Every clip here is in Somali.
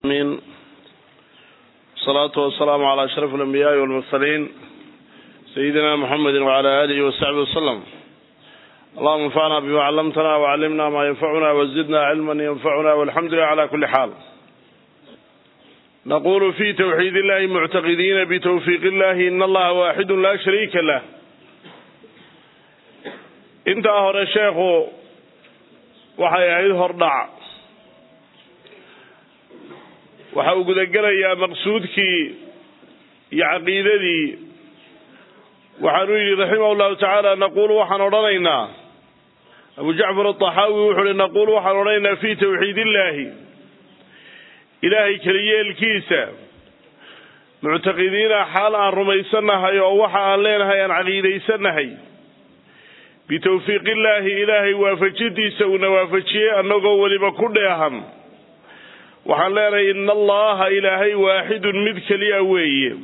min salaatu wasalaamu calaa ashraf alambiyaai walmursaliin sayidina muxamedi wacala aalihi wasaxbi wasalam allahuma anfacna bima callamtana wacallimna maa yanfacuna wazidna cilman yanfacuna walxamdu lilah cala kuli xaal naqulu fi tawxiid illahi muctaqidiina bitawfiiq illahi in allaha waaxidu laa shariika lah intaa hore sheekhu waxay ahayd hordhac waxa uu gudagelayaa maqsuudkii iyo caqiidadii waxaanu yidhi raximah llahu tacaala naqulu waxaan odhanaynaa abu jacfar aaxaawi wuxuu hi naqulu waxaan odhanaynaa fi tawxiid illahi ilaahay keliyeelkiisa muctaqidiina xaal aan rumaysanahay oo waxa aan leenahay aan caqiidaysanahay bitawfiiq illaahi ilaahay waafajintiisa uuna waafajiyey annagoo weliba ku dheehan waxaan leenahay ina allaha ilaahay waaxidun mid keliya weeye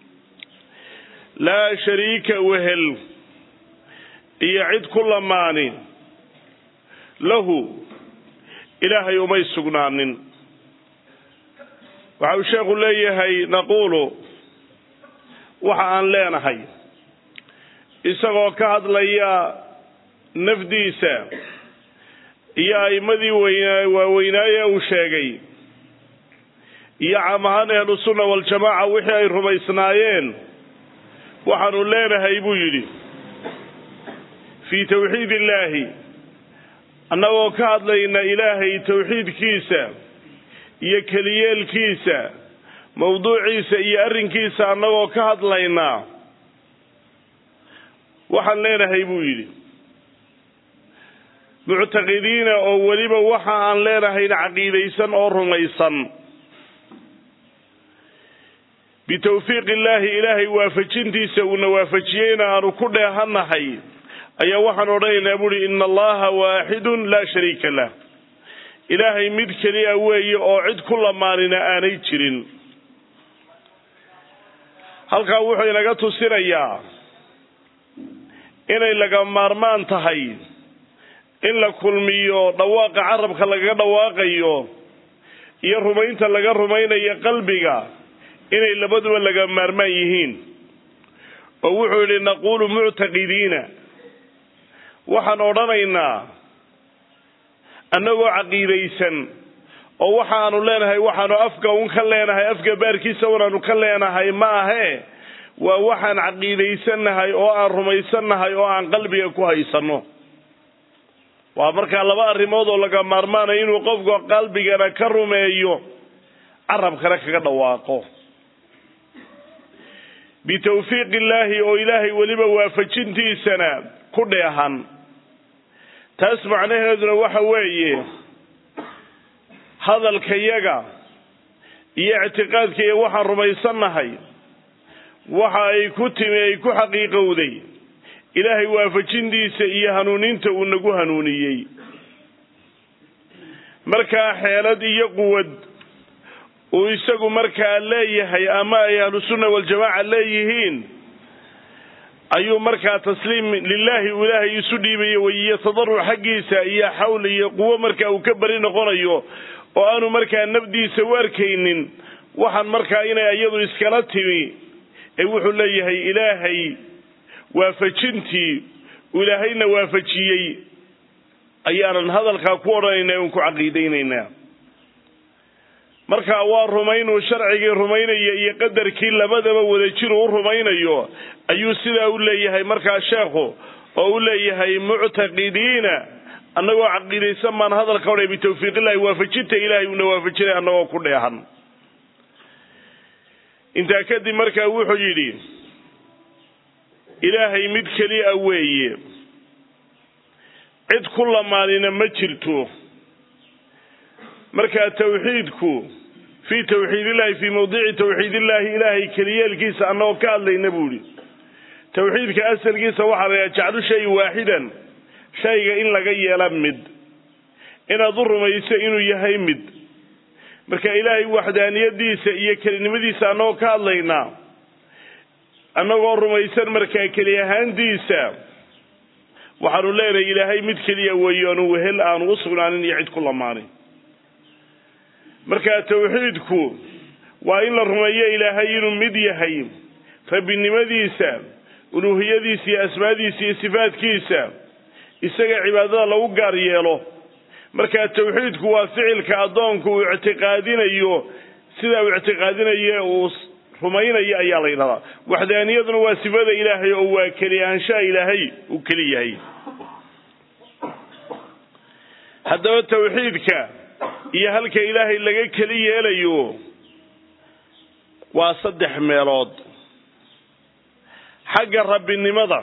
laa shariika wehel iyo cid ku lamaani lahu ilaahay umay sugnaanin waxa uu sheekhu leeyahay naquulu waxa aan leenahay isagoo ka hadlaya nafdiisa iyo a'imadii weyna waaweynaaye uu sheegay iyo caam ahaan ahlusunna waljamaaca wixii ay rumaysnaayeen waxaanu leenahay buu yidhi fii tawxiid illaahi annagoo ka hadlayna ilaahay tawxiidkiisa iyo keliyeelkiisa mawduuciisa iyo arrinkiisa annagoo ka hadlaynaa waxaan leenahay buu yidhi muctaqidiina oo weliba waxa aan leenahayn caqiidaysan oo rumaysan bitawfiiq illaahi ilaahay waafajintiisa uuna waafajiyeyna aanu ku dheehannahay ayaa waxaan odhanaynaa buuhi ina allaha waaxidun laa shariika lah ilaahay mid keliya weeye oo cid ku lamaanina aanay jirin halkaa wuxuu inaga tusinayaa inay laga maarmaan tahay in la kulmiyo dhawaaqa carabka lagaga dhawaaqayo iyo rumaynta laga rumaynayo qalbiga inay labaduba laga maarmaan yihiin oo wuxuu yidhi naquulu muctaqidiina waxaan odhanaynaa annagoo caqiidaysan oo waxaanu leenahay waxaanu afka un ka leenahay afka baarkiisa unaanu ka leenahay ma ahee waa waxaan caqiidaysannahay oo aan rumaysannahay oo aan qalbiga ku haysanno waa markaa laba arrimood oo laga maarmaanayo inuu qofku qalbigana ka rumeeyo carabkana kaga dhawaaqo bitawfiiq illaahi oo ilaahay weliba waafajintiisana ku dheehan taas macnaheeduna waxa weeye hadalkayaga iyo ictiqaadkaiyo waxaan rumaysannahay waxa ay ku timi ay ku xaqiiqowday ilaahay waafajintiisa iyo hanuuninta uu nagu hanuuniyey markaa xeelad iyo quwad uu isagu markaa leeyahay ama ay ahlusunna waljamaaca leeyihiin ayuu markaa tasliim lilaahi uu ilaahay isu dhiibayo waiyo tadaruc xaggiisa iyo xawl iyo quwo markaa uu ka beri noqonayo oo aanu markaa nafdiisa u arkaynin waxaan markaa inay iyadu iskala timi ee wuxuu leeyahay ilaahay waafajintii uu ilaahayna waafajiyey ayaanan hadalkaa ku odhanaynaa un ku caqiidaynaynaa marka waa rumaynuu sharcigii rumaynaya iyo qadarkii labadaba wadajiruu u rumaynayo ayuu sidaa u leeyahay markaa sheekhu oo u leeyahay muctaqidiina annagoo caqiidaysan baan hadalka odhay bitawfiiqillahi waafajinta ilaahay uuna waafajinay annagoo ku dheehan intaa kadib markaa wuxuu yidhi ilaahay mid keliya weeye cid ku lamaanina ma jirto markaa tawxiidku fii tawxiid illahi fii mawdici tawxiid illahi ilaahay keliyeelkiisa annagoo ka hadlayna buu ihi tawxiidka asalkiisa waxaa layaha jaclu shay waaxidan shayga in laga yeela mid inaad u rumayso inuu yahay mid marka ilaahay waxdaaniyadiisa iyo kelinimadiisa annagoo ka hadlaynaa annagoo rumaysan markaa keli ahaantiisa waxaanu leenahay ilaahay mid keliya weeye aanu wehel aanu u sugnaanin iyo cid ku lamaanin markaa tawxiidku waa in la rumeeyo ilaahay inuu mid yahay rabbinimadiisa uluuhiyadiisa iyo asmaadiisa iyo sifaadkiisa isaga cibaadada lagu gaar yeelo markaa tawxiidku waa ficilka addoonku uu ictiqaadinayo sidaa uu ictiqaadinayo uu rumaynayo ayaa la yidhahdaa waxdaaniyaduna waa sifada ilaahay oo waa keli ahaanshaha ilaahay uu keli yahay haddaba tawxiidka iyo halka ilaahay laga keli yeelayo waa saddex meelood xagga rabbinimada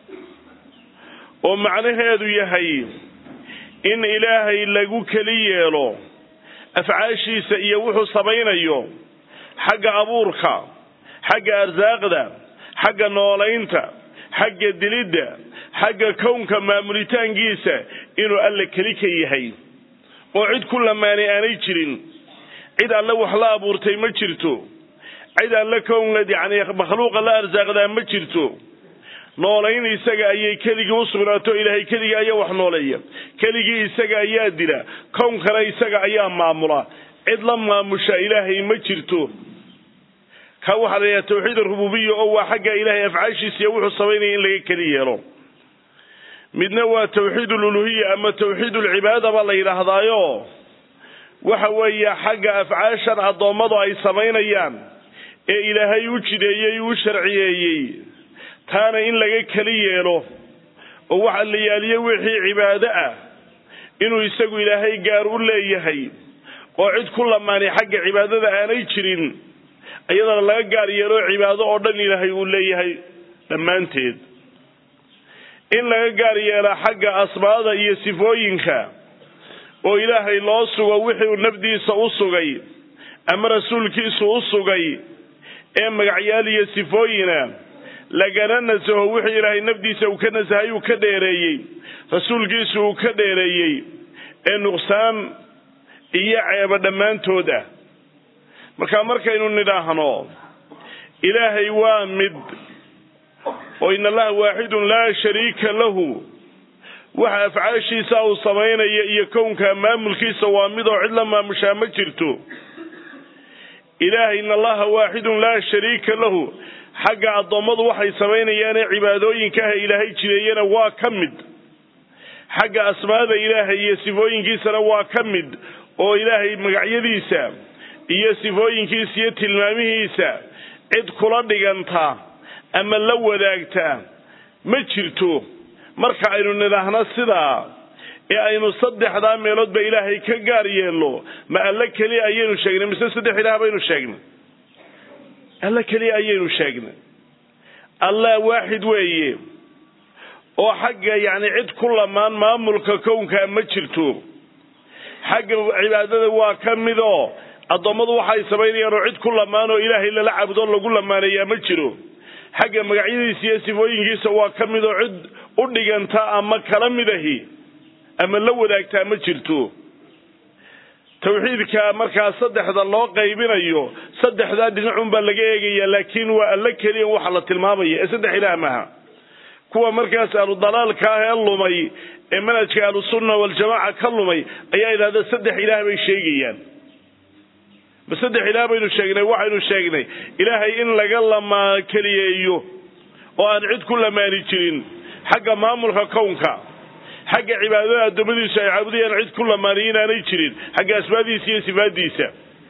oo macnaheedu yahay in ilaahay lagu keli yeelo afcaashiisa iyo wuxuu samaynayo xagga abuurka xagga arsaaqda xagga noolaynta xagga dilidda xagga kownka maamulitaankiisa inuu alle keli ka yahay oo cid ku lamaanay aanay jirin cid alle wax la abuurtay ma jirto cid alle kownla yacni makhluuqa la arsaaqdaa ma jirto noolayn isaga ayay keligii u sugnaato ilaahay keligii ayaa wax nooleeya keligii isaga ayaa dila kownkana isaga ayaa maamula cid la maamusha ilaahay ma jirto ka waxaa la yidhaha tawxiid arububiya oo waa xagga ilaahay afcaashiisa iyo wuxuu samaynaya in laga keli yeelo midna waa tawxiid aluluhiya ama tawxiid ulcibaada baa la yidhaahdaayo waxa weeye xagga afcaashan addoommadu ay samaynayaan ee ilaahay u jideeyey u sharciyeeyey taana in laga keli yeelo oo waxa la yaaliye wixii cibaado ah inuu isagu ilaahay gaar u leeyahay oo cid ku lamaanay xagga cibaadada aanay jirin iyadana laga gaar yeelo cibaado oo dhan ilaahay uu leeyahay dhammaanteed in laga gaar yeela xagga asmaada iyo sifooyinka oo ilaahay loo sugo wixii nafdiisa u sugay ama rasuulkiisu u sugay ee magacyaal iyo sifooyina lagana nasaho wixii ilaahay nafdiisa uu ka nasahay uu ka dheereeyey rasuulkiisu uu ka dheereeyey ee nuqsaan iyo ceebo dhammaantood ah marka markaynu nidhaahno ilaahay waa mid oo in allaha waaxidun laa shariika lahu waxa afcaashiisa uu samaynaya iyo kownka maamulkiisa waa mid oo cid la maamushaa ma jirto ilaahay in allaha waaxidun laa shariika lahu xagga addoommadu waxay samaynayaanee cibaadooyinka ah ilaahay jireeyana waa ka mid xagga asmaada ilaahay iyo sifooyinkiisana waa ka mid oo ilaahay magacyadiisa iyo sifooyinkiisa iyo tilmaamihiisa cid kula dhiganta ama la wadaagta ma jirto marka aynu nidhaahno sidaa ee aynu saddexdaa meeloodba ilaahay ka gaar yeelno ma alle keliya ayaynu sheegnay mise saddex ilaah baynu sheegnay alle keliya ayaynu sheegnay allah waaxid weeye oo xagga yacni cid ku lamaan maamulka kownkaa ma jirto xagga cibaadada waa ka mid oo addoommadu waxay samaynayaan oo cid ku lamaan oo ilaahay lala cabudo lagu lamaaneeyaa ma jiro xagga magacyadiisa iyo sifooyinkiisa waa ka mid oo cid u dhiganta ama kala mid ahi ama la wadaagtaa ma jirto tawxiidka markaa saddexda loo qaybinayo saddexdaa dhinacunbaa laga eegaya laakiin waa alla keliya waxa la tilmaamaya ee saddex ilaah maaha kuwa markaas ahlu-dalaalka ah ee lumay ee manhajka ahlusunna waljamaaca ka lumay ayaa idhahda saddex ilaah bay sheegayaan ma saddex ilaah baynu sheegnay waxaynu sheegnay ilaahay in laga lamaa keliyeeyo oo aan cid ku lamaani jirin xagga maamulka kownka xagga cibaadada addoommadiisu ay caabudayaan cid ku lamaaniyo inaanay jirin xagga asmaadiisa iyo sifaadiisa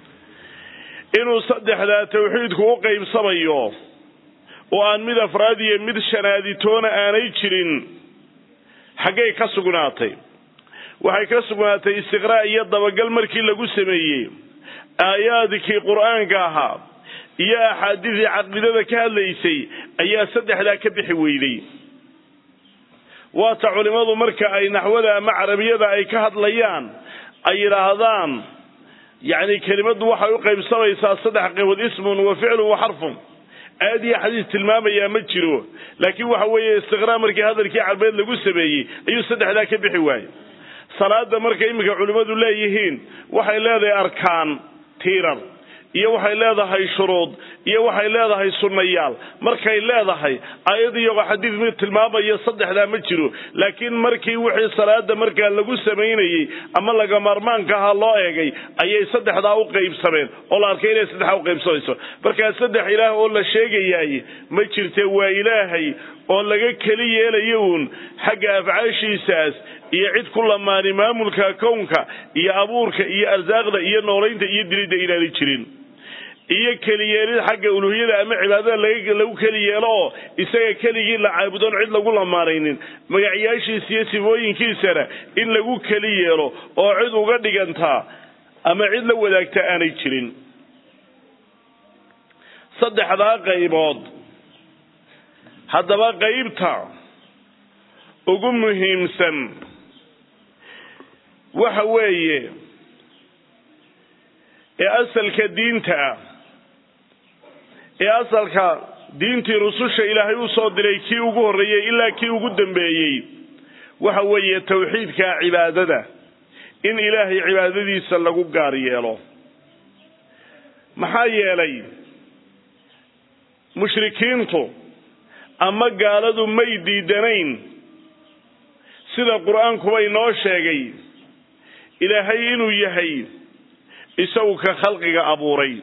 inuu saddexdaa tawxiidku u qaybsamayo oo aan mid afraad iyo mid shanaaditoona aanay jirin xaggay ka sugnaatay waxay ka sugnaatay istiqraa' iyo dabagal markii lagu sameeyey aayaadkii qur-aanka ahaa iyo axaadiisii caqiidada ka hadlaysay ayaa saddexdaa ka bixi weyday waata culimmadu marka ay naxwada ama carabiyada ay ka hadlayaan ay yidhaahdaan yacni kelimaddu waxay u qaybsamaysaa saddex qaybood ismun wa ficlun wa xarfun aad iyo xadiis tilmaamayaa ma jiro laakiin waxa weeye istiqraa markii hadalkii carbeed lagu sameeyey ayuu saddexdaa ka bixi waayey salaada marka iminka culimmadu leeyihiin waxay leedahay arkaan tiirar iyo waxay leedahay shuruud iyo waxay leedahay sunnayaal markay leedahay ayad iyagoo xadiid mid tilmaamaya saddexdaa ma jiro laakiin markii wixii salaada markaa lagu samaynayey ama laga maarmaanka ahaa loo eegay ayay saddexdaa u qaybsameen oo la arkay inay saddexdaa u qaybsamayso markaa saddex ilaah oo la sheegayaay ma jirte waa ilaahay oo laga keli yeelayo uun xagga afcaashiisaas iyo cid ku lamaani maamulka kownka iyo abuurka iyo arsaaqda iyo noolaynta iyo dilidda inaanay jirin iyo keliyeelid xagga uluhiyada ama cibaadada lagu keli yeelo oo isaga keligii la caabudoon cid lagu lamaanaynin magacyaashiisa iyo sifooyinkiisana in lagu keli yeelo oo cid uga dhigantaa ama cid la wadaagta aanay jirin saddexdaa qaybood haddaba qaybta ugu muhiimsan waxa weeye ee asalka diinta ah ee asalka diintii rususha ilaahay u soo diray kii ugu horreeyey ilaa kii ugu dambeeyey waxa weeye tawxiidka cibaadada in ilaahay cibaadadiisa lagu gaar yeelo maxaa yeelay mushrikiintu ama gaaladu may diidanayn sida qur-aankuba inoo sheegay ilaahay inuu yahay isagu ka khalqiga abuuray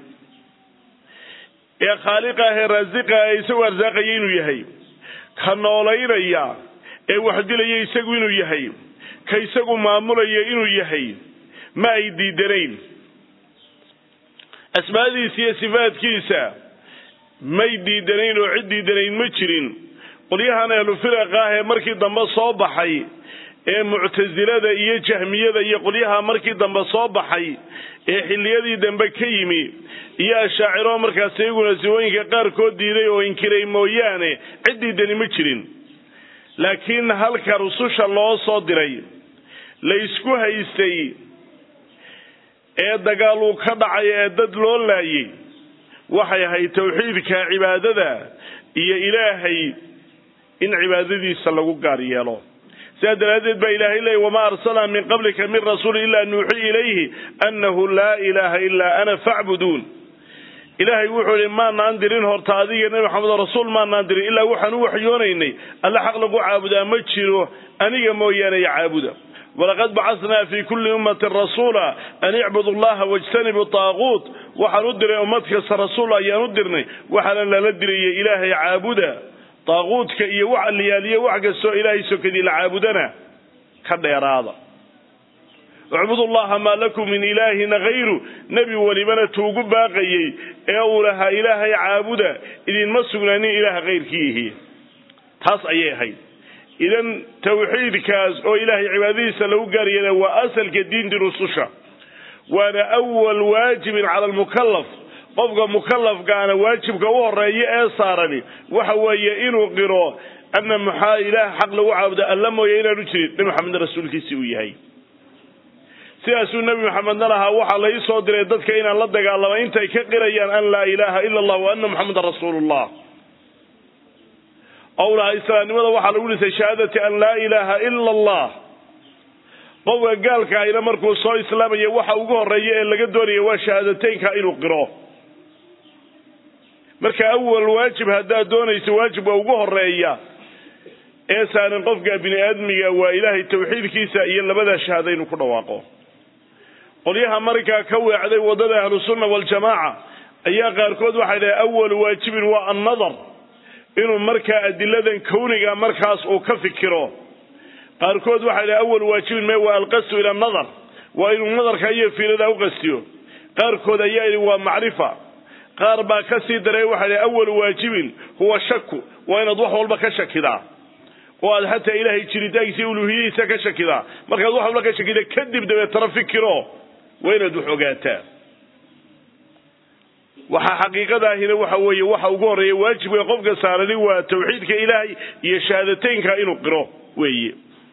ee khaaliqa ah ee raasiqa ee isagu arsaaqaya inuu yahay ka noolaynaya ee waxdilaya isagu inuu yahay ka isagu maamulaya inuu yahay ma ay diidanayn asmaadiisa iyo sifaadkiisa may diidanayn oo cid diidanayn ma jirin qolyahan ahlu firaqa ah ee markii dambe soo baxay ee muctasilada iyo jahmiyada iyo qolyaha markii dambe soo baxay ee xilliyadii dambe ka yimi iyo ashaaciro markaas iyaguna sifooyinka qaarkood diiday oo inkiray mooyaane cid diidani ma jirin laakiin halka rususha loo soo diray la isku haystay ee dagaal uu ka dhacay ee dad loo laayay waxay ahayd tawxiidka cibaadada iyo ilaahay in cibaadadiisa lagu gaar yeelo sidaa daraaddeed baa ilaahay leeyay wamaa arsalnaa min qablika min rasuuli ilaa nuuxii ilayhi annahu laa ilaaha ilaa ana facbuduun ilaahay wuxuu ihi maanaan dirin horta adiga nebi maxamed rasuul maanaan dirin ilaa waxaan u waxyoonaynay alle xaq lagu caabudaa ma jiro aniga mooyaane ya caabuda walaqad bacasnaa fi kulli ummatin rasuula an icbudu llaha wajtanibu taaquut waxaan u diray ummad kasta rasuul ayaan u dirnay waxaana lala dirayay ilaahay caabuda taaquudka iyo wax aliyaaliyo wax kastoo ilaahay sokadii la caabudana ka dheeraada ucbudu llaha maa lakum min ilaahin hayru nebi welibana tuugu baaqayey ee uu lahaa ilaahay caabuda idinma sugnaanin ilaaha kayrkiihi taas ayay ahayd idan tawxiidkaas oo ilaahay cibaadadiisa lagu gaaryeela waa asalka diintii rususha waana awal waajibin cala almukalaf qofka mukalafkaana waajibka u horeeya ee saarani waxa weeye inuu qiro ana maxaa ilaah xaq lagu caabudo alla mooye inaanu jirin nebi maxamedna rasuulkiisii uu yahay sidaasuu nebi maxamedna lahaa waxaa la ii soo diray dadka inaan la dagaalama intay ka qirayaan an laa ilaaha ila allah wa ana muxamedan rasuulullah ou lahaa islaamnimada waxaa lagu dhisay shahaadati an laa ilaaha ila allah qofka gaalka ahina markuu soo islaamaya waxa ugu horeeya ee laga doonaya waa shahaadateynka inuu qiro marka awal waajib haddaad doonayso waajibka ugu horeeya ee saaran qofka bini aadmiga waa ilaahay tawxiidkiisa iyo labadaa shahaada inuu ku dhawaaqo qolyaha markaa ka weecday waddada ahlusunna waljamaaca ayaa qaarkood waxay dhahay awal waajibin waa annadar inuu markaa adiladan kawniga markaas uu ka fikiro qaarkood waxay dhahay awal waajibin me waa alqasdu ila nadar waa inuu nadarka iyo fiirada uqastiyo qaarkood ayaa yidhi waa macrifa qaar baa ka sii daray waxay dhahay awal waajibin huwa shaku waa inaad wax walba ka shakidaa oo aad xataa ilaahay jiritaankiisa iyo uluhiyadiisa ka shakidaa markaad wax walba ka shakida kadib dabeetana fikiro waa inaad wax ogaataa waxaa xaqiiqadaahina waxa weeye waxa ugu horreeya waajibka qofka saarani waa tawxiidka ilaahay iyo shahaadateynka inuu qiro weeye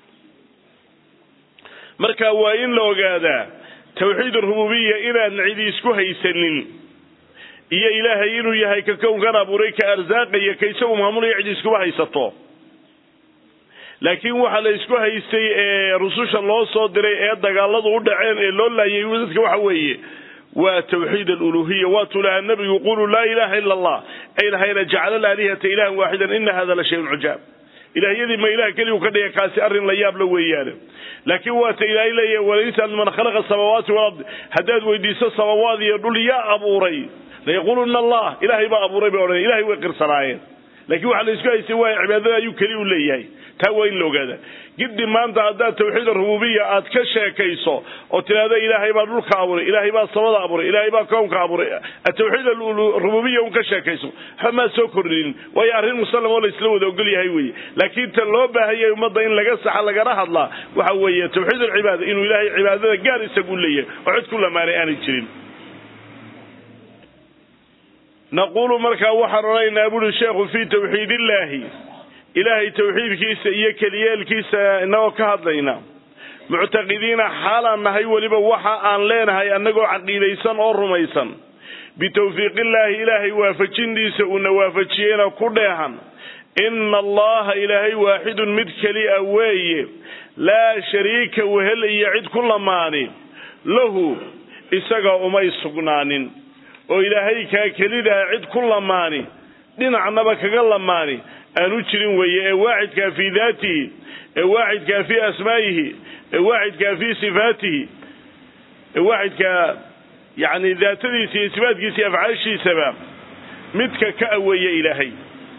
marka waa in la ogaadaa tawxiid rububiya inaan cidi isku haysanin iyo ilaahay inuu yahay ka kownkan abuuray ka arsaaqaya ka isagu maamulaya cidi iskuma haysato laakiin waxa la isku haystay ee rususha loo soo diray ee dagaaladu u dhaceen ee loo laayay dadka waxa weeye waa tawxiid aluluhiya waatuu lahaa nabigu quluu laa ilaha ila allah ay lahayna jacala alaalihata ilahan waaxidan ina hada la shayun cujaab ilahyadii ma ilah keliyu ka dhiga kaasi arrin la yaab la weeyaane laakiin waata ilaahay leeyahay walaysal man khalaqa samaawaati walard haddaad weydiiso samawaad iyo dhul yaa abuuray layaquluna allah ilahay baa abuuray bay odhan ilahay way qirsanaayeen laakiin waxaa la isku haystay waaya cibaadada ayuu keli u leeyahay taa waa in la ogaada giddi maanta haddaad tawxiid rububiya aad ka sheekayso oo tidhaahdo ilaahay baa dhulka abuuray ilaahay baa samada abuuray ilaahay baa kownka abuuray tawxiid rububiya un ka sheekayso waxba maa soo kordhinin waayo arrin musallam oo la isla wada ogol yahay weeye laakiin tan loo baahanyay ummadda in laga saxa lagana hadlaa waxa weeye tawxiid alcibaada inuu ilaahay cibaadada gaar isagu leeyahay oo cid ku lamaanay aanay jirin naquulu markaa waxaan odhanaynaa buuri sheekhu fii tawxiid illaahi ilaahay tawxiidkiisa iyo keliyeelkiisa inagoo ka hadlayna muctaqidiina xaalaan nahay weliba waxa aan leenahay annagoo caqiidaysan oo rumaysan bitawfiiqillaahi ilaahay waafajintiisa uuna waafajiyeyna ku dheehan ina allaha ilaahay waaxidun mid keli a weeye laa shariika wehel iyo cid ku lamaani lahu isaga umay sugnaanin oo ilaahay kaa kelidaa cid ku lamaani dhinacnaba kaga lamaani aanu jirin weeye ee waaxidkaa fii daatihi ee waaxidkaa fii asmaa'ihi ee waaxidkaa fii sifaatihi ee waaxidkaa yacni daatadiisa iyo sifaatkiisa iyo afcaashiisaba midka ka aweeya ilaahay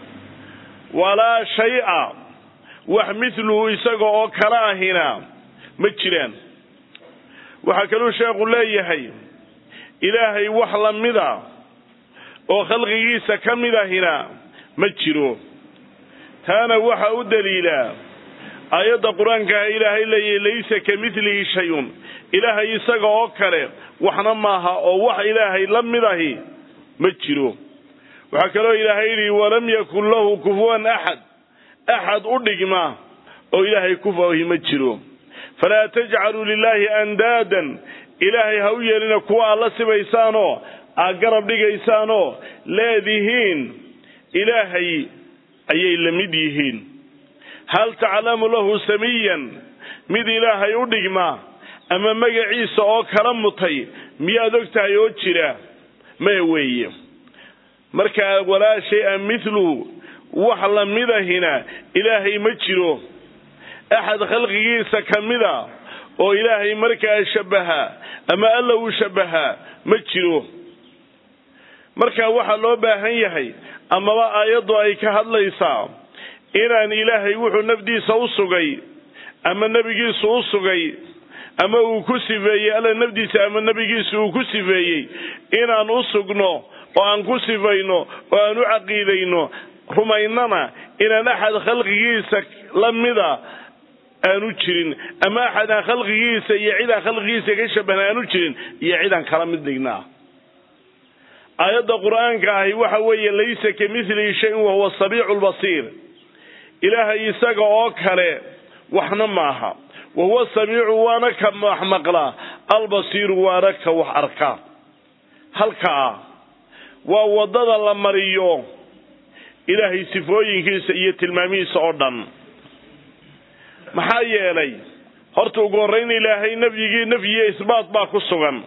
walaa shay-a wax midluhu isaga oo kala ahina ma jiraan waxaa kaluu sheekhu leeyahay ilaahay wax la mida oo khalqigiisa ka mid ahina ma jiro taana waxa u daliilaa aayadda qur-aankaah ilaahay leeyahy laysa ka midlihi shay-un ilaahay isaga oo kale waxna maaha oo wax ilaahay la mid ahi ma jiro waxaa kaloo ilaahay yidhi walam yakun lahu kufuwan axad axad u dhigma oo ilaahay kufahi ma jiro falaa tajcaluu lilaahi andaadan ilaahay ha u yeelina kuwa aad la sibaysaanoo aad garab dhigaysaanoo leedihiin ilaahay ayay la mid yihiin hal taclamu lahu samiyan mid ilaahay u dhigma ama magaciisa oo kala mutay miyaad og tahay oo jira maya weeye markaa walaa shay-a midluhu wax la midahina ilaahay ma jiro axad khalqigiisa ka mida oo ilaahay markaa shabbaha ama alla uu shabbahaa ma jiro marka waxaa loo baahan yahay amaba aayaddu ay ka hadlaysaa inaan ilaahay wuxuu nafdiisa u sugay ama nebigiisu u sugay ama uu ku sifeeyey alla nafdiisa ama nebigiisu uu ku sifeeyey inaan u sugno oo aan ku sifayno oo aan u caqiidayno rumaynana inaan axad khalqigiisa la mida aanu jirin ama axad aan khalqigiisa iyo cid aan khalqigiisa ka shabahan aanu jirin iyo cid aan kala mid dhignaa aayadda qur-aanka ahi waxa weeye laysa ka milihi shayin wahuwa samiicu lbasiir ilaahay isaga oo kale waxna maaha wahuwa samiicu waana ka wax maqlaa albasiiru waana ka wax arka halkaa waa waddada la mariyo ilaahay sifooyinkiisa iyo tilmaamihiisa oo dhan maxaa yeelay horta ugu horrayn ilaahay nafyigii nafyiyo isbaat baa ku sugan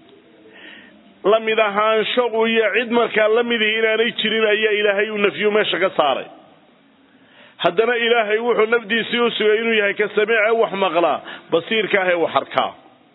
la mid ahaansho iyo cid markaa la midihi inaanay jirin ayaa ilaahay uu nafyu meesha ka saaray haddana ilaahay wuxuu nafdiisii u sugay inuu yahay ka samiice wax maqlaa basiirka ah ee wax arkaa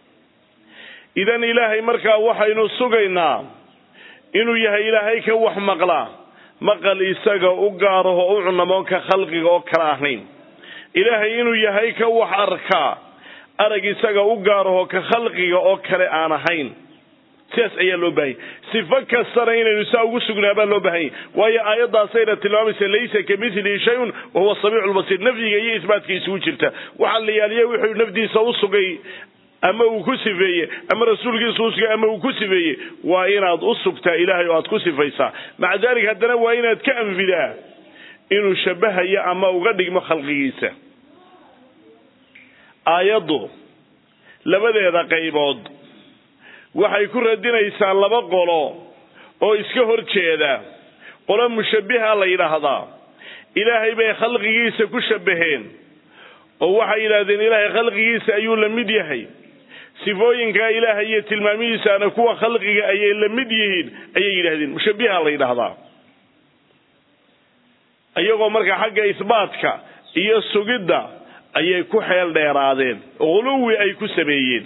idan ilaahay markaa waxaynu sugaynaa inuu yahay ilaahay ka wax maqlaa maqal isaga u gaaraho u cunamoon ka khalqiga oo kala ahayn ilaahay inuu yahay ka wax arkaa arag isaga u gaaraho ka khalqiga oo kale aan ahayn sidaas ayaa loo baahanya sifo kastana inaynu saa ugu sugnaa baa loo baahanya waayo aayaddaasayna tilmaamaysa laysa ka milihi shayun wahuwa samiicu lbasiir nafyiga iyo isbaatka isugu jirta waxaa la yaaliya wuxuu nafdiisa u sugay ama uu ku sifeeye ama rasuulkiisa u sugay ama uu ku sifeeyey waa inaad u sugtaa ilaahay oo aad ku sifaysaa maca dalik haddana waa inaad ka anfidaa inuu shabahayo ama uga dhigmo khalqigiisa aayaddu labadeeda qaybood waxay ku radinaysaa laba qolo oo iska hor jeeda qolo mushabbiha la yidhaahdaa ilaahay bay khalqigiisa ku shabbaheen oo waxay yidhahdeen ilaahay khalqigiisa ayuu la mid yahay sifooyinka ilaahay iyo tilmaamihiisaana kuwa khalqiga ayay la mid yihiin ayay yidhahdeen mushabiha la yidhaahdaa iyagoo markaa xagga isbaatka iyo sugidda ayay ku xeel dheeraadeen huluwi ay ku sameeyeen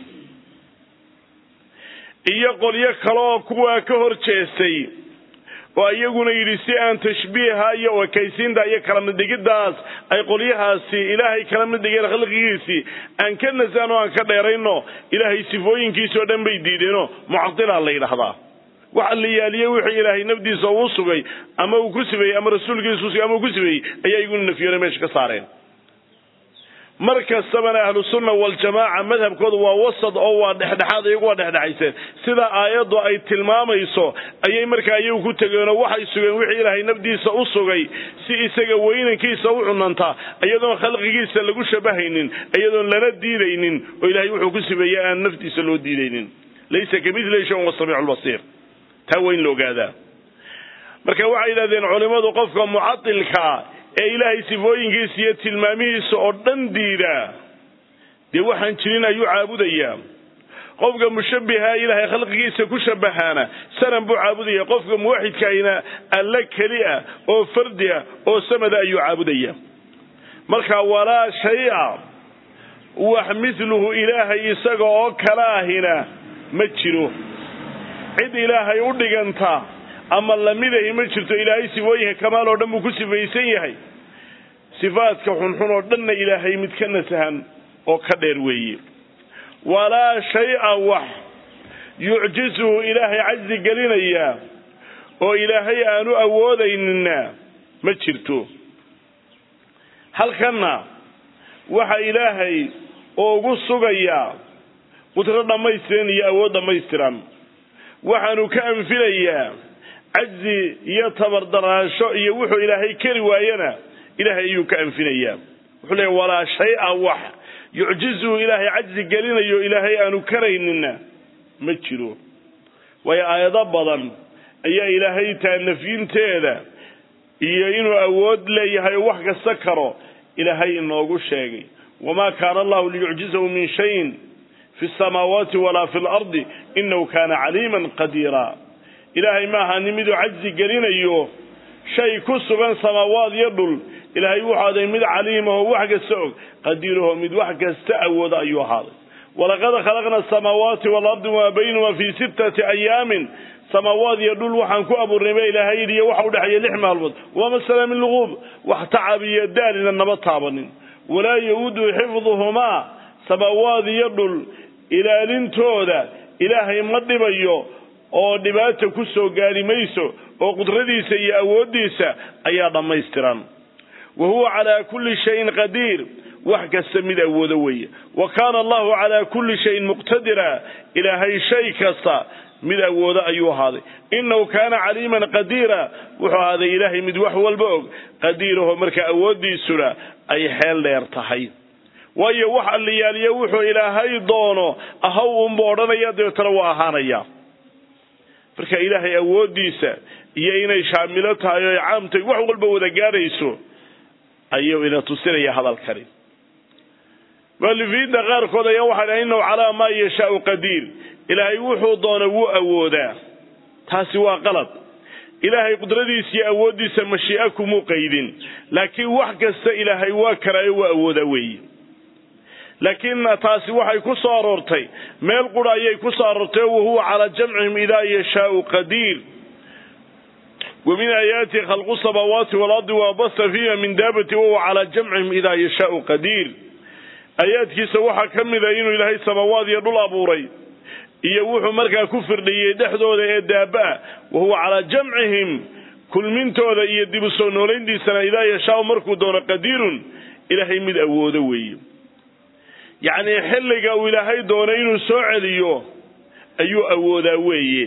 iyo qolyo kale oo kuwaa ka hor jeestay oo iyaguna yidhi si aan tashbiiha iyo ekaysiinta iyo kala middhigiddaas ay qolyahaasi ilaahay kala mid dhigeen khalqigiisii aan ka nasano aan ka dheerayno ilaahay sifooyinkiisa oo dhan bay diideenoo mucadilaa la yidhaahdaa waxa la yaaliye wixii ilaahay nafdiisa uu sugay ama uu ku sibeeyey ama rasuulkiisa usugay ama uu ku sibeeyey ayaa iguna nafyoona meesha ka saareen mar kastabana ahlusunna waljamaaca madhabkooda waa wasad oo waa dhexdhexaad iyagu waa dhexdhexayseen sida aayaddu ay tilmaamayso ayay markaa iyagu ku tegeenoo waxay sugeen wixii ilaahay nafdiisa u sugay si isaga weynankiisa u cunanta iyadoon khalqigiisa lagu shabahaynin iyadoon lana diidaynin oo ilaahay wuxuu ku sibeeyey aan naftiisa loo diidaynin laysa kamidli shay wasamiicu lbasiir taa waa in la ogaadaa marka waxay yidhahdeen culimmadu qofka mucatilkaa ee ilaahay sifooyinkiisa iyo tilmaamihiisa oo dhan diidaa dee waxaan jirin ayuu caabudayaa qofka mushabbiha ilaahay khalqigiisa ku shabahaana sanan buu caabudaya qofka muwaxidkaahina alle keli ah oo fardi ah oo samada ayuu caabudaya marka walaa shay-a wax mithluhu ilaahay isaga oo kala ahina ma jiro cid ilaahay u dhiganta ama lamidahi ma jirto ilaahay sifooyinka kamaal oo dhan buu ku sifaysan yahay sifaadka xunxun oo dhanna ilaahay mid ka nasahan oo ka dheer weeye walaa shay-a wax yucjizuhu ilaahay cajzi gelinayaa oo ilaahay aanu awoodaynina ma jirto halkanna waxa ilaahay ugu sugayaa qudro dhammaystiran iyo awood dhammaystiran waxaanu ka anfilayaa cajzi iyo tabardaraansho iyo wuxuu ilaahay keri waayana ilaahay ayuu ka anfinayaa wuxuu leeya walaa shay-a wax yucjizuhu ilaahay cajzi gelinayo ilaahay aanu karaynina ma jiro waayo aayado badan ayaa ilaahay taa nafyinteeda iyo inuu awood leeyahay oo wax kasta karo ilaahay inoogu sheegay wamaa kaana allahu liyucjizahu min shayin fi samaawaati walaa fi lardi inahu kaana caliiman qadiira ilaahay ma ahaanin miduu cajzi gelinayo shay ku sugan samaawaad iyo dhul ilaahay wuxuu aday mid caliimahoo wax kasta og qadiiraho mid wax kasta awooda ayuu ahaaday walaqad khalaqna asamaawaati waalardi wamaa baynahuma fii sittati ayaamin samaawaad iyo dhul waxaan ku abuurnay ba ilaahay yidhi iyo waxa udhexeeya lix maalmood waama sala min luquub wax tacab iyo daalina nama taabanin walaa ya-udu xifduhumaa samaawaad iyo dhul ilaalintooda ilaahay ma dhibayo oo dhibaata ku soo gaari mayso oo qudradiisa iyo awooddiisa ayaa dhammaystiran wa huwa calaa kulli shayin qadiir wax kasta mid awoodo weeye wa kaana allahu calaa kulli shayin muqtadira ilaahay shay kasta mid awoodo ayuu ahaaday inahu kaana caliiman qadiira wuxuu ahaaday ilaahay mid wax walba og qadiiraho marka awooddiisuna ay xeel dheer tahay waayo wax alliyaaliyo wuxuu ilaahay doono ahaw unba odhanaya dabeetana waa ahaanaya marka ilaahay awooddiisa iyo inay shaamilo tahay oo ay caam tahay wax walba wada gaadhayso ayuu ina tusinaya hadalkani mualifiinta qaarkood ayaa waxay dhahay innahu calaa maa yashaau qadiir ilaahay wuxuu doona wuu awoodaa taasi waa qalad ilaahay qudradiisa iyo awooddiisa mashii'a kumuu qaydin laakiin wax kasta ilaahay waa karaayo waa awoodaa weeye laakiin taasi waxay ku soo aroortay meel qura ayay ku soo aroortay wahuwa calaa jamcihim idaa yashaau qadiir wa min aayaatihi khalqu samaawaati waalardi wabasa fiiha min daabati wahuwa calaa jamcihim idaa yashaau qadiir aayaadkiisa waxaa ka mid a inuu ilaahay samaawaad iyo dhul abuuray iyo wuxuu markaa ku firdhiyey dhexdooda ee daaba-a wahuwa calaa jamcihim kulmintooda iyo dib u soo noolayntiisana idaa yashaau markuu doono qadiirun ilaahay mid awoodo weeye yacnii xilliga uu ilaahay doono inuu soo celiyo ayuu awoodaa weeye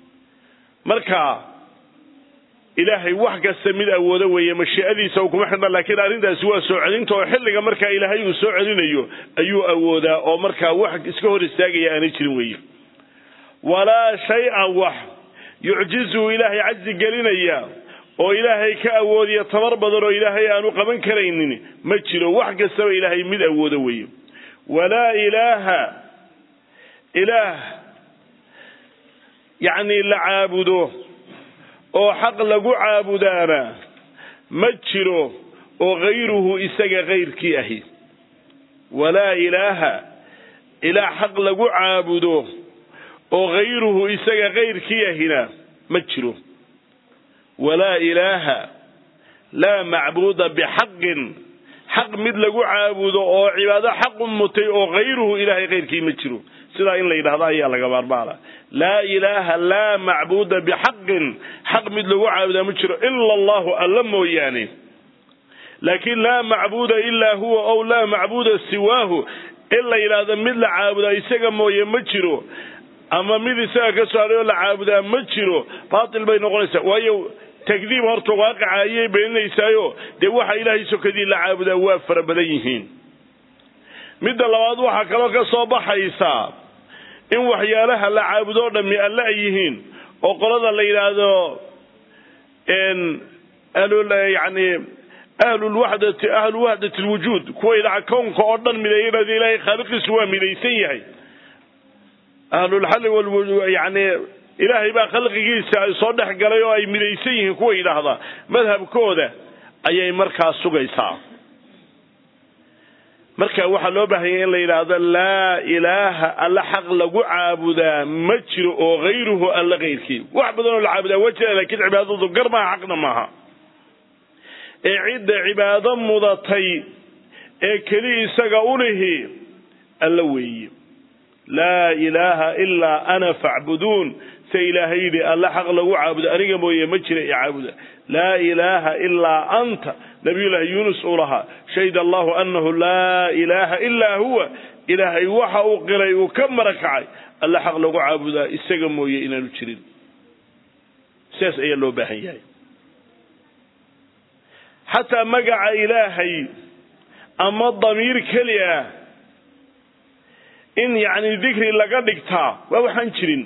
marka ilaahay wax kasta mid awoodo weeye mashii'adiisa kuma xidhna laakiin arrintaasi waa soo celinta oo xilliga markaa ilaahay uu soo celinayo ayuu awoodaa oo markaa wax iska hor istaagaya aanay jirin weeye walaa shay-an wax yucjizuhu ilaahay cajzi gelinaya oo ilaahay ka awoodiya tabar badan oo ilaahay aanu qaban karaynin ma jiro wax kastaba ilaahay mid awoodo weeye walaa ilaaha ilaah yacni la caabudo oo xaq lagu caabudaana ma jiro oo hayruhu isaga kayrkii ahi walaa ilaaha ilaah xaq lagu caabudo oo hayruhu isaga kayrkii ahina ma jiro walaa ilaaha laa macbuuda bixaqin xaq mid lagu caabudo oo cibaado xaq u mutay oo hayruhu ilaahay kayrkii ma jiro sidaa in la yidhahdo ayaa laga maarmaana laa ilaaha laa macbuuda bixaqin xaq mid lagu caabudaa ma jiro ila allahu alla mooyaane laakiin laa macbuuda ilaa huwa ow laa macbuuda siwaahu in la yidhaahdo mid la caabudaa isaga mooye ma jiro ama mid isaga ka saaray oo la caabudaa ma jiro baatil bay noqonaysaa waayo takdiib horta waaqaca ayay beeninaysaayo dee waxa ilaahay sokadii la caabudaa waa fara badan yihiin midda labaad waxaa kaloo ka soo baxaysaa in waxyaalaha la caabudo o dhammi alle ay yihiin oo qolada la yidhaahdo yani ahlulwaxdati ahlu waxdati lwujuud kuwa yidhaha kownka oo dhan mideeya yidhahdo ilaahay khaaliqiisu waa midaysan yahay ahlulxalli wal yani ilaahay baa khalqigiisa ay soo dhex galay oo ay midaysan yihiin kuwa yidhaahda madhabkooda ayay markaa sugaysaa marka waxaa loo baahanya in la yidhaahdo laa ilaaha alla xaq lagu caabudaa ma jiro oo hayruhu alla kayrkii wax badan oo la caabudaa waa jira lakiin cibaadadu gar maaha xaqna maaha ee cidda cibaado mudatay ee keli isaga u lihi alla weeye laa ilaaha ilaa ana facbuduun se ilaahay yidhi alla xaq lagu caabudo aniga mooye ma jira i caabuda laa ilaaha ilaa anta nabiyullaahi yuunus uu lahaa shahida allahu annahu laa ilaaha ilaa huwa ilaahay waxa uu qiray uu ka marakacay alla xaq lagu caabudaa isaga mooye inaanu jirin sidaas ayaa loo baahan yahay xataa magaca ilaahay ama damiir keli ah in yacni dikri laga dhigtaa waa waxaan jirin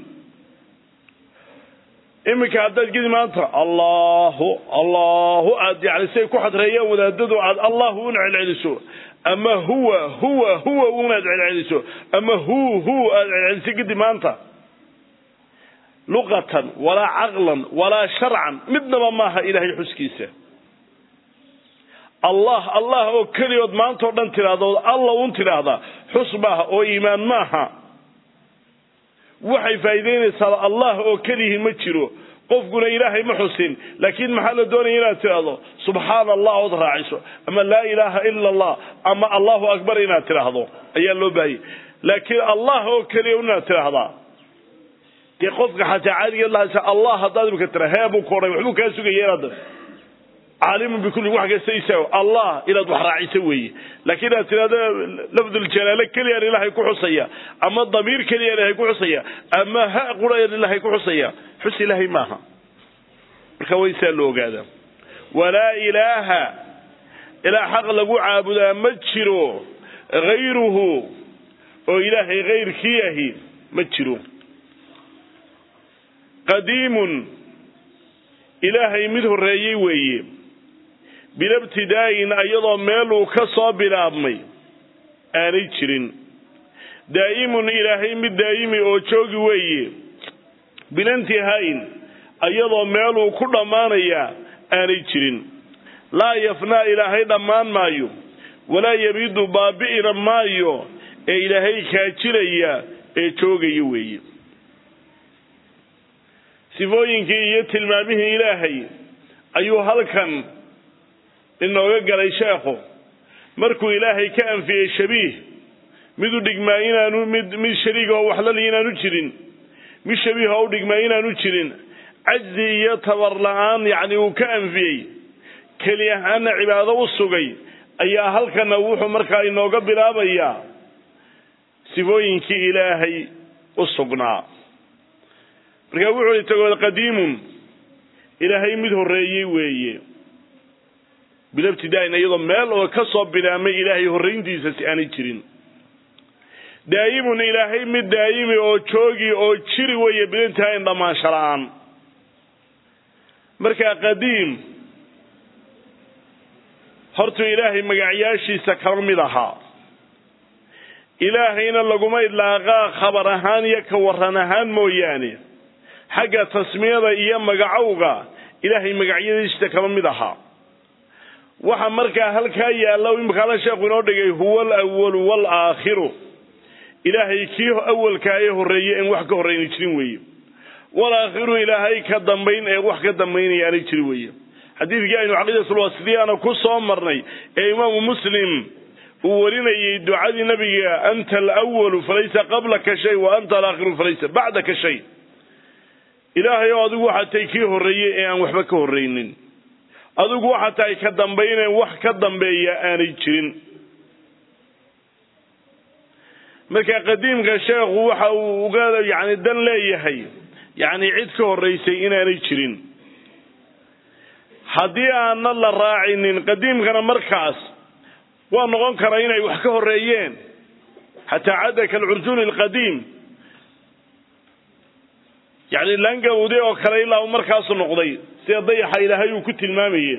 iminka haddaad gedi maanta allahu allahu aad yani siay ku xadreeyaan wadaadadu aad allahu una celceliso ama huwa huwa huwa unaad celceliso ama hu hu aad celceliso kadib maanta luqatan walaa caqlan walaa sharcan midnaba maaha ilaahay xuskiisa allah allah oo keliyood maanta o dhan tidhaahdo alla un tidhaahdaa xus maaha oo iimaan maaha waxay faa'iidaynaysaaba allah oo keliyihi ma jiro qofkuna ilaahay ma xusin laakiin maxaa la doonaya inaad tidhaahdo subxaana allah ood raaciso ama laa ilaaha ila allah ama allahu akbar inaad tidhaahdo ayaa loo baahayay laakiin allah oo keliya inaad tidhaahdaa dee qofka xataa caadigeed lahaysa allah haddaad imika tira hee buu ku odhay waxbuu kaa sugaya inaad caalimun bikulli wax kasta isaago allah inaad wax raaciso weeye laakiin inaad tidhahdo lafduljalaale keliyaan ilaahay ku xusaya ama damiir keliyaan ilaahay ku xusaya ama ha qurayaan ilaahay ku xusaya xus ilaahay maaha marka waa insaa loo ogaadaa walaa ilaaha ilaa xaq lagu caabudaa ma jiro hayruhu oo ilaahay hayrkii ahi ma jiro qadiimun ilaahay mid horreeyey weeye bila ibtidaa'in iyadoo meeluu ka soo bilaabmay aanay jirin daa'imun ilaahay mid daa'imi oo joogi weeye bila intihaa'in iyadoo meeluu ku dhammaanayaa aanay jirin laa yafnaa ilaahay dhammaan maayo walaa yabiidu baabi'ina maayo ee ilaahay kaajilaya ee joogaya weeye sifooyinkii iyo tilmaamihii ilaahay ayuu halkan inooga galay sheekhu markuu ilaahay ka anfiyey shabiih mid u dhigmaa inaanu mid mid shariiga oo waxlali inaanu jirin mid shabiiha u dhigmaa inaanu jirin cajzi iyo tabar la-aan yacni uu ka anfiyey keli ahaana cibaado u sugay ayaa halkana wuxuu markaa inooga bilaabayaa sifooyinkii ilaahay u sugnaa markaa wuxuu i tagood qadiimun ilaahay mid horreeyey weeye bila ibtidaa'in iyadoo meel oo ka soo bilaamay ilaahay horrayntiisa si aanay jirin daa'imun ilaahay mid daa'imi oo joogi oo jiri weeye bilintahayn dhammaansho la-aan markaa qadiim hortuu ilaahay magacyaashiisa kama mid ahaa ilaahayna laguma idlaaqaa khabar ahaan iyo ka waran ahaan mooyaane xagga tasmiyada iyo magacowga ilaahay magacyadiisa kama mid ahaa waxa markaa halkaa yaalla imikaala sheekhu inoo dhigay huwa alawalu waalaakhiru ilaahay kii awalkaa ee horreeye en wax ka horrayna jirin weeye walaakhiru ilaahay ka dambayn ee wax ka dambaynaya aanay jirin weeye xadiidkii aynu caqiidatulwasitiyaana ku soo marnay ee imaamu muslim uu warinayay ducadii nabiga anta alawalu falaysa qablaka shay wa anta alaakhiru falaysa bacdaka shay ilaahay oo adigu waxaad tahay kii horreeyey ee aan waxba ka horraynin adigu waxaad tahay ka dambayneen wax ka dambeeya aanay jirin marka qadiimka sheekhu waxa uu uga yani dan leeyahay yacni cid ka horraysay inaanay jirin haddii aana la raacinin qadiimkana markaas waa noqon karaa inay wax ka horreeyeen xataa cadda kalcurjuuni alqadiim yacni laangawde oo kale ilaa uu markaasu noqday sida dayaxa ilaahay uu ku tilmaamaye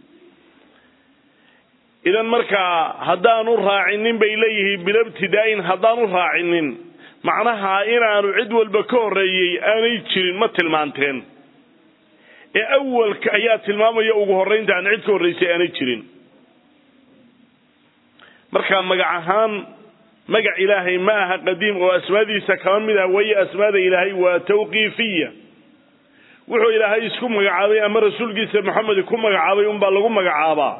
idan markaa haddaanu raacinin bay leeyihiin bilabtidaa'in haddaanu raacinin macnaha inaanu cid walba ka horreeyey aanay jirin ma tilmaanteen ee awalka ayaa tilmaamaya ugu horraynta aan cid ka horraysay aanay jirin marka magac ahaan magac ilaahay ma aha qadiim oo asmaadiisa kama mid ah waye asmaada ilaahay waa tawqiifiya wuxuu ilaahay isku magacaabay ama rasuulkiisa maxamed ku magacaabay unbaa lagu magacaabaa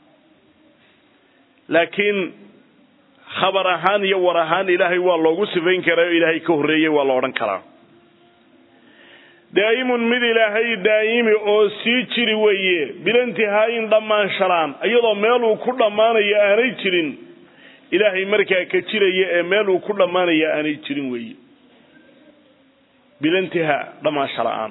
laakiin khabar ahaan iyo war ahaan ilaahay waa loogu sifayn karaa oo ilaahay ka horreeyey waa la odhan karaa daa'imun mid ilaahay daa'imi oo sii jiri weeye bilantihaayin dhammaan shalaan iyadoo meeluu ku dhammaanayo aanay jirin ilaahay markaa ka jiraya ee meel uu ku dhammaanaya aanay jirin weeye bilantihaa dhammaansha la-aan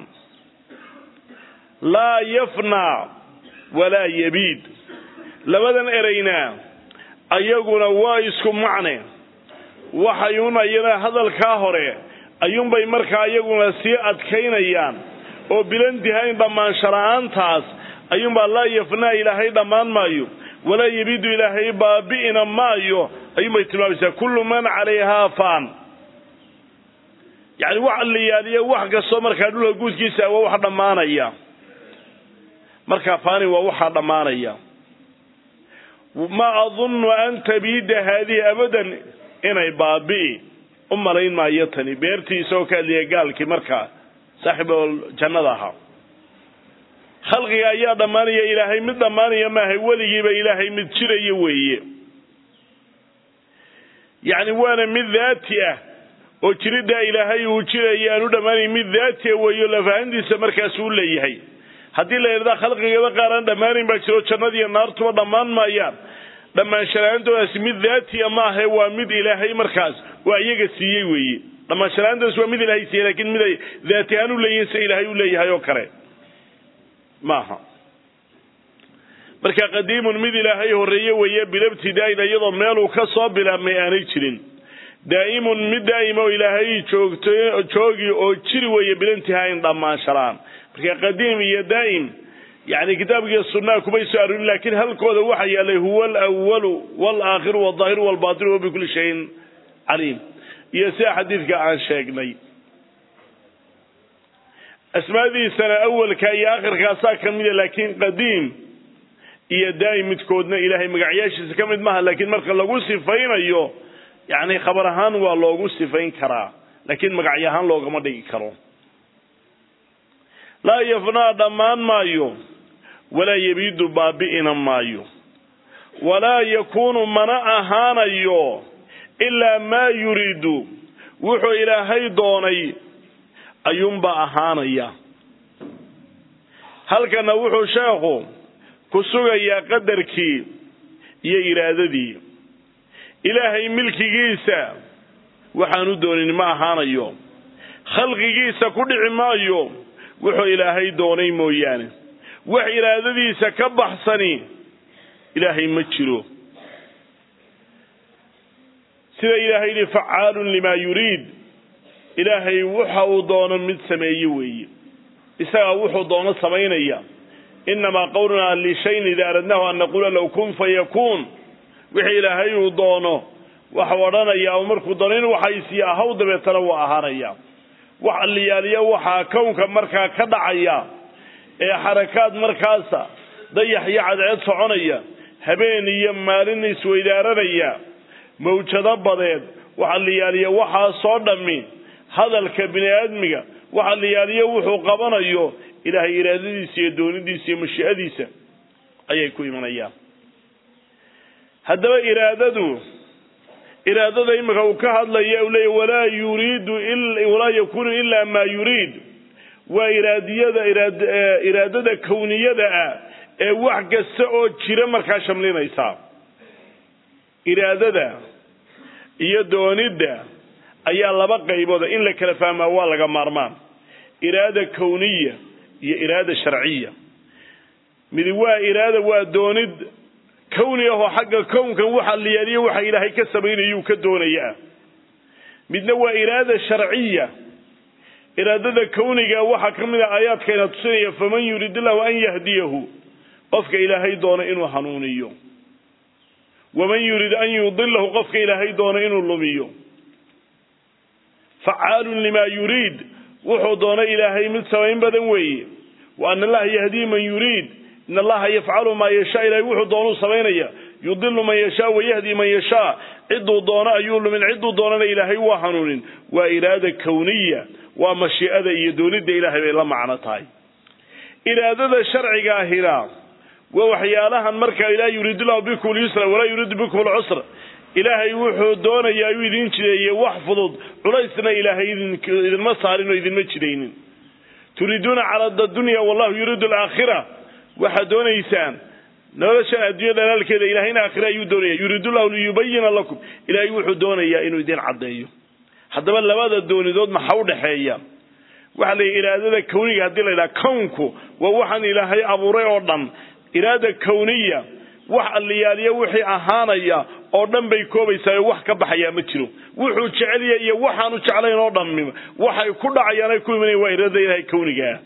laa yafnaa walaa yabiid labadan ereyna ayaguna waa isku macne waxayun ayana hadalkaa hore ayuunbay markaa iyaguna sii adkaynayaan oo bilantihayn dhammaansha la-aantaas ayuunbaa laa yafnaa ilaahay dhammaan maayo walaa yabiidu ilaahay baabi'ina maayo ayuunbay tilmaamaysaa kullu man calayhaa faan yacni wax liyaaliyo wax kastoo markaa dhulka guudkiisa waa wax dhammaanaya markaa faani waa waxaa dhammaanaya ma adunnu an tabiida haadihi abadan inay baabi'i u malayn maayo tani beertii isagoo ka adliya gaalkii markaa saaxiibul jannada ahaa khalqiga ayaa dhammaanaya ilaahay mid dhammaanaya maahay weligiiba ilaahay mid jiraya weeye yacni waana mid daati ah oo jiriddaa ilaahay uu jiraya aanu dhammaanayn mid daati ah weeyo lafahantiisa markaas uu leeyahay haddii la yidhahda khalqigaba qaar aan dhammaanayn baa jiro jannadiiyo naartuba dhammaan maayaan dhammaanshala-aantodaasi mid daatiya maahae waa mid ilaahay markaas waa iyaga siiyey weeye dhammaanshala-aantaas waa mid ilaahay siiyey lakiin mid ay daati ahaan u leeyihin se ilaahay u leeyahay oo kale maaha marka qadiimun mid ilaahay horreeye weeye bilabtidaa'in iyadoo meeluu ka soo bilaabmay aanay jirin daa'imun mid daa'ima oo ilaahay joogto joogi oo jiri weeye bilantihaain dhammaanshalaan marka qadiim iyo daa'im yani kitaabkiiyo sunnaha kumay soo arorin lakiin halkooda waxaa yaalay huwa alawalu walaakhiru walظaahiru walbaطinu wa bikuli shayin caliim iyo sida xadiidka aan sheegnay asmaadiisana awalka iyo akhirkaasaa ka mida laakiin qadiim iyo daa'im midkoodna ilaahay magacyaashiisa ka mid maaha laakiin marka lagu sifaynayo yani khabar ahaan waa loogu sifayn karaa laakiin magacyo ahaan loogama dhigi karo laa yafnaa dhammaan maayo walaa yabiidu baabi'ina maayo walaa yakuunu mana ahaanayo ilaa maa yuriidu wuxuu ilaahay doonay ayuunbaa ahaanaya halkana wuxuu sheekhu ku sugayaa qadarkii iyo iraadadii ilaahay milkigiisa waxaanu doonin ma ahaanayo khalqigiisa ku dhici maayo wuxuu ilaahay doonay mooyaane wax iraadadiisa ka baxsani ilaahay ma jiro sida ilaahay yidhi facaalun limaa yuriid ilaahay waxa uu doono mid sameeye weeye isagaa wuxuu doono samaynaya innamaa qawlunaa lishayin idaa aradnahu an naquula low kun fayakuun wixii ilaahay uu doono waxau odhanayaa markuu dano in waxaysiya ahaw dabeetana waa ahaanaya wax alliyaaliya waxaa kownka markaa ka dhacaya ee xarakaad markaasa dayax iyo cadceed soconaya habeen iyo maalin isweydaaranaya mawjado badeed waxa liyaaliya waxaasoo dhammi hadalka bini aadmiga waxa liyaaliya wuxuu qabanayo ilaahay iraadadiisa iyo doonidiisa iyo mashii'adiisa ayay ku imanayaan haddaba iraadadu iraadada imika uu ka hadlaya u leeya walaa yuriidu walaa yakunu ilaa maa yuriid waa iraadiyada iraad iraadada kowniyada ah ee wax kasta oo jira markaa shamlinaysa iraadada iyo doonidda ayaa laba qaybooda in la kala fahmaa waa laga maarmaan iraada kowniya iyo iraada sharciya midi waa iraada waa doonid kowni ahoo xagga kownkan waxa liyaaliyo waxa ilaahay ka samaynayuu ka doonaya ah midna waa iraada sharciya iraadada kowniga waxaa ka mid a aayaadkayna tusinaya faman yurid illahu an yahdiyahu qofka ilaahay doono inuu hanuuniyo waman yurid an yudilahu qofka ilaahay doono inuu lumiyo facaalun limaa yuriid wuxuu doono ilaahay mid samayn badan weeye wa ana allaha yahdii man yuriid in allaha yafcalu maa yashaa ilahay wuxuu doonuu samaynaya yudilu man yashaa wayahdi man yashaa ciduu doono ayuu lumin ciduu doonana ilaahay waa hanuunin waa iraada kowniya waa mashii'ada iyo doonidda ilaahay bay la macno tahay iraadada sharciga ahina waa waxyaalahan markaa ilaah yuriidu llahu bikum lyusra walaa yuriidu bikum alcusra ilaahay wuxuu doonaya ayuu idin jideeyey wax fudud culaysna ilaahay idinma saarin oo idinma jidaynin turiiduuna carada dunya wallahu yuriidu alaakhira waxaad doonaysaan noloshan adduunya dhalaalkeeda ilahayna aakhira ayuu doonaya yuriidu llahu liyubayina lakum ilaahay wuxuu doonayaa inuu idin caddeeyo haddaba labada doonidood maxa u dhexeeya waxaa la yidhi iraadada kowniga haddii la yidhaha kownku waa waxaan ilaahay abuuray oo dhan iraada kowniya wax alliyaaliya wixii ahaanaya oo dhan bay koobaysaa wax ka baxayaa ma jiro wuxuu jecelya iyo waxaanu jeclayn oo dhan waxay ku dhacayaan ay ku imanayaan waa iraadada ilaahay kownigaa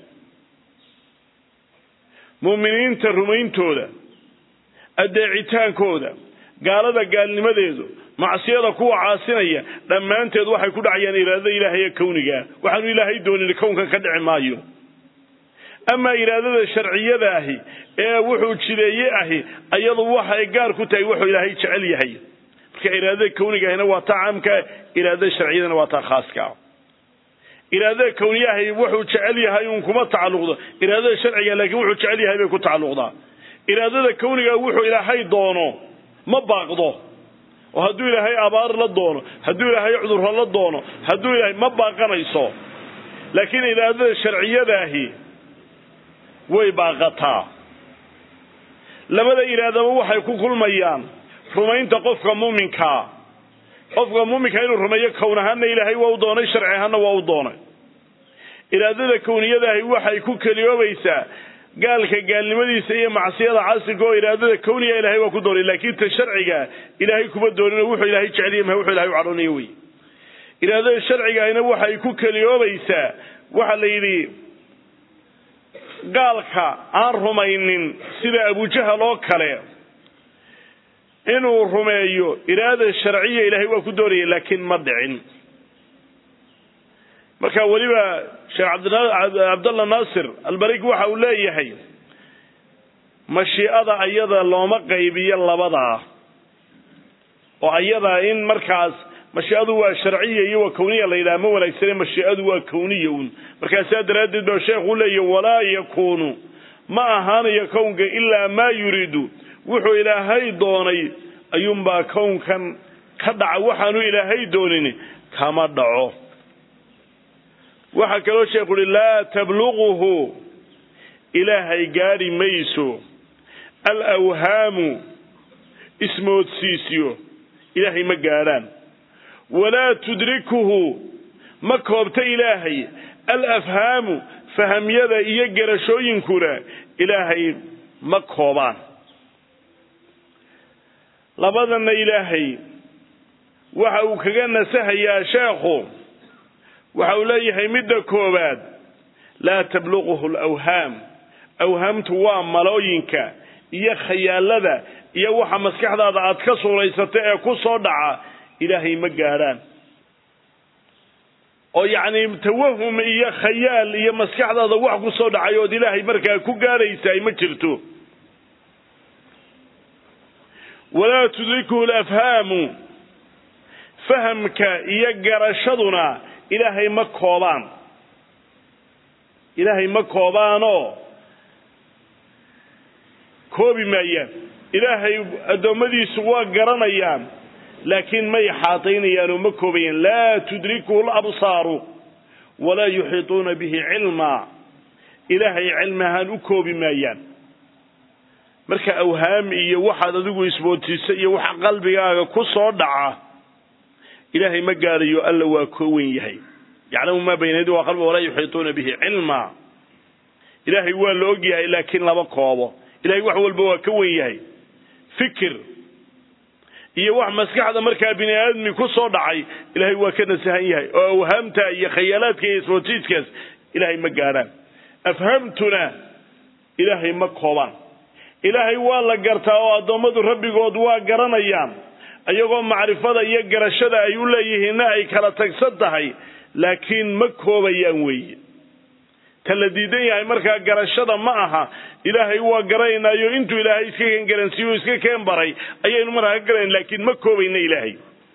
mu'miniinta rumayntooda adeecitaankooda gaalada gaalnimadeedu macsiyada kuwa caasinaya dhammaanteed waxay ku dhacayaan iraadada ilaahay ee kownigaa waxaanu ilaahay doonin kownkan ka dhici maayo amaa iraadada sharciyada ahi ee wuxuu jideeye ahi ayadu waxay gaar ku tahay wuxuu ilaahay jecel yahay marka iraadada kowniga ahina waa taa caamka iraadada sharciyadana waa taa khaaska iraadada kowniyahi wuxuu jecel yahay uun kuma tacalluqdo iraadada sharciga laakiin wuxuu jecel yahay bay ku tacalluqdaa iraadada kowniga wuxuu ilaahay doono ma baaqdo oo hadduu ilaahay abaar la doono hadduu ilaahay cudurro la doono hadduu ilaahay ma baaqanayso laakiin iraadada sharciyadaahi way baaqataa labada iraadaba waxay ku kulmayaan rumaynta qofka muuminkaa qofka muuminka inuu rumeeyo kown ahaana ilaahay waa u doonay sharci ahaana waa u doonay iraadada kowniyadaahi waxay ku keliyoobaysaa gaalka gaalnimadiisa iyo macsiyada casirka oo iraadada kowniga ilahay waa ku doonay laakiin ta sharciga ilaahay kuma doonin wuxuu ilaahay jeceliya maha wuxuu ilahay u cadhoonayo wey iraadada sharcigaahina waxay ku keliyoobaysaa waxaa la yidhi gaalka aan rumaynin sida abujahal oo kale inuu rumeeyo iraada sharciya ilaahay waa ku doonaya laakiin ma dhicin marka weliba sheekh cabdallah naasir albarig waxa uu leeyahay mashiicada ayada looma qaybiyo labadaa oo ayada in markaas mashiicadu waa sharciya iyo waa kowniya la yidhaha ma wanaagsane mashiicadu waa kowniya un markaasaa daraaddeed ba sheekhu leeyahy walaa yakuunu ma ahaanayo kownka ilaa maa yuriidu wuxuu ilaahay doonay ayuunbaa kownkan ka dhaca waxaanu ilaahay doonin kama dhaco waxaa kaloo sheekhu uhi laa tabluquhu ilaahay gaadhi mayso alawhaamu ismoodsiisyo ilaahay ma gaadhaan walaa tudrikuhu ma koobta ilaahay alafhaamu fahamyada iyo garashooyinkuna ilaahay ma koobaan labadanna ilaahay waxa uu kaga nasahayaa sheekhu waxa uu leeyahay midda koowaad laa tabluquhu alawhaam awhaamtu waa malooyinka iyo khayaalada iyo waxa maskaxdaada aad ka suuraysata ee ku soo dhaca ilaahay ma gaadhaan oo yacni tawahum iyo khayaal iyo maskaxdaada wax ku soo dhacay ood ilaahay markaa ku gaadhaysaay ma jirto walaa tudrikuhu lafhaamu fahamka iyo garashaduna ilaahay ma koobaan ilaahay ma koobaanoo koobi maayaan ilaahay addoommadiisu waa garanayaan laakiin may xaataynayaan oo ma koobayaan laa tudrikuhu labsaaru walaa yuxiituuna bihi cilmaa ilaahay cilmi ahaan u koobi maayaan marka awhaam iyo waxaad adigu isboodsiisa iyo waxa qalbigaaga ku soo dhaca ilaahay ma gaadhayo alla waa koowen yahay yaclamu maa bayna yadi waa qalbi walaa yuxiituuna bihi cilmaa ilaahay waa la og yahay laakiin lama koobo ilahay wax walba waa ka wen yahay fikir iyo wax maskaxda markaa bini aadmi ku soo dhacay ilaahay waa ka nasahan yahay oo awhaamta iyo khayaalaadka iyo isboodsiiskaas ilaahay ma gaadhaan afhamtuna ilaahay ma koobaan ilaahay waa la gartaa oo addoommadu rabbigood waa garanayaan iyagoo macrifada iyo garashada ay u leeyihiinna ay kala tagsan tahay laakiin ma koobayaan weeye ta la diidan yahay markaa garashada ma aha ilaahay waa garanaynaayo intuu ilaahay iska keen garansiiyo iska keen baray ayaynu markaa ka garanayn laakiin ma koobayna ilaahay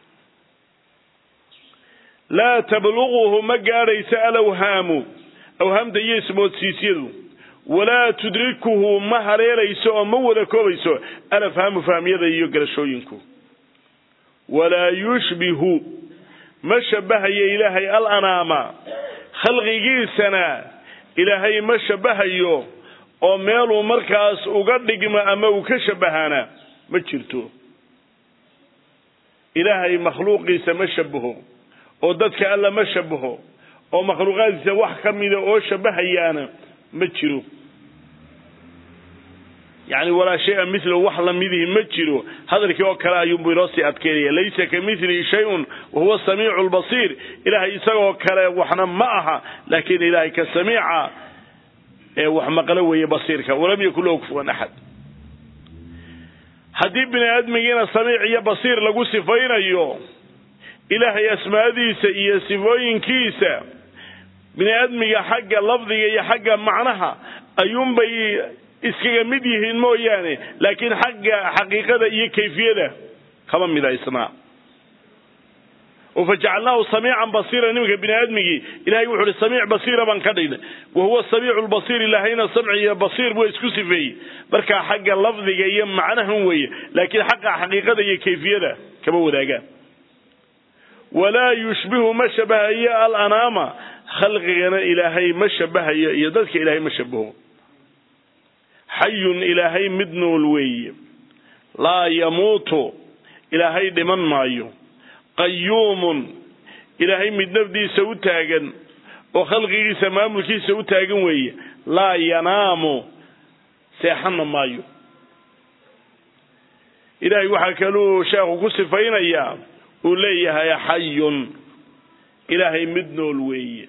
laa tabluquhu ma gaadhaysa alawhaamu awhaamta iyo ismoodsiisyadu walaa tudrikuhu ma hareerayso oo ma wada koobayso alafhaamu fahmyada iyo garashooyinku walaa yushbihu ma shabahayo ilaahay alanaama khalqigiisana ilaahay ma shabahayo oo meeluu markaas uga dhigmo ama uu ka shabahaana ma jirto ilaahay makhluuqiisa ma shabaho oo dadka alla ma shabaho oo makhluuqaadkiisa wax ka mida oo shabahayaana ma jiro yacni walaa shay-a mithlahu wax lamidihi ma jiro hadalkii oo kale ayuunbuu inoo sii adkeynaya laysa ka milihi shay-un wahuwa samiicu lbasiir ilaahay isagoo kale waxna ma aha laakiin ilaahay ka samiica ee wax maqlo weeye basiirka walam yakun lahu kufuwan axad haddii bini aadmigiina samiic iyo basiir lagu sifaynayo ilaahay asmaadiisa iyo sifooyinkiisa bini aadmiga xagga lafdiga iyo xagga macnaha ayuunbay iskaga mid yihiin mooyaane laakiin xagga xaqiiqada iyo kayfiyada kama midaysnaa oo fajacalnaahu samiican basiira nimanka bini aadmigii ilahay wuxu uhi samiic basiira baan ka dhignay wahuwa samiicu lbasiir ilaahayna samci iyo basiir buu isku sifeeyey markaa xagga lafdiga iyo macnahan weeye laakiin xagga xaqiiqada iyo kayfiyada kama wadaagaan walaa yushbihu ma shabahayo alanaama khalqigana ilaahay ma shabahayo iyo dadka ilaahay ma shabaho xayun ilaahay mid nool weeye laa yamuutu ilaahay dhiman maayo qayuumun ilaahay mid nafdiisa u taagan oo khalqigiisa maamulkiisa u taagan weeye laa yanaamu seexanna maayo ilaahay waxaa kaluu sheekhu ku sifaynayaa uu leeyahay xayun ilaahay mid nool weeye